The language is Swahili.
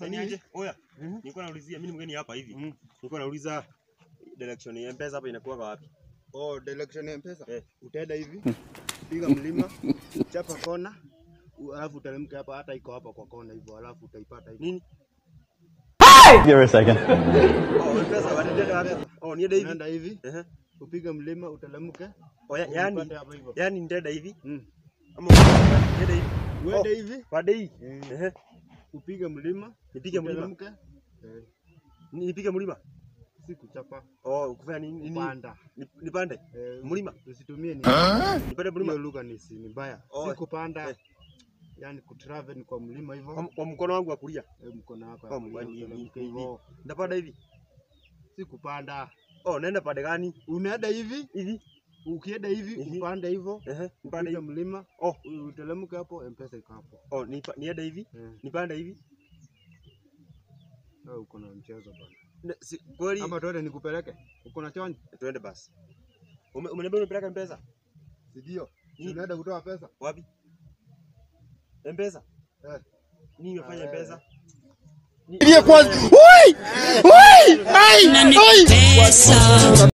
Sasa Ni ni aje? Oya, Mhm. nilikuwa naulizia mimi ni mgeni hapa hivi. Mhm. Nilikuwa nauliza direction ya M-Pesa hapa inakuwa wapi? Oh, direction ya M-Pesa. Eh. Utaenda hivi, piga mlima, chapa kona, u- alafu uteremke hapa hata iko hapa kwa kona hivyo, alafu utaipata hivi. Nini? Give her a second. Oh, M-Pesa wanaenda wapi? Oh, niende hivi. Unaenda hivi, Ehe. upige mlima, uteremke, Oh, ya- yani uipate hapa hivyo. yani nitaenda hivi Mm. ama niende hivi. Uende hivi, Pande hii. eh, Ehe. upige mlima, Nipige mlima. uteremke, eh, Ni- Nipige mlima. si kuchapa, Oh, kufanya nini? nini? kupanda. Ni- Nipande. Eh, Mlima. Usitumie ni Nipande mlima. hiyo lugha ni si ni mbaya. Oh, Si kupanda. eh. Yaani kutravel ni kwa mlima hivyo. Kwa, kwa mkono wangu wa kulia. Eh, mkono wako Kwa ya mguu, kulia ni- ni- uteremke ni- hivyo. Ndapanda hivi. Si kupanda. Oh, naenda pande gani? Unaenda hivi, Hivi. ukienda hivi Hivi. upande hivyo, Ehe. Nipande upige hivi. mlima, Oh, uteremke hapo, M-Pesa iko hapo. oh, nipa- niende hivi. Eh, Nipande hivi. wewe uko na mchezo bwana. Ne- si- Kweli Ama twende nikupeleke? Uko na chonjo? tuende basi. Ume- Umeniambia umepeleka M-Pesa? Si ndio? Si Ni- Unaenda kutoa pesa? Wapi? M-Pesa? Eh. Nini umefanya Ah, M-Pesa? Ni- Ndiye kwanza. Oi! Oi! Ai! Oi! pesa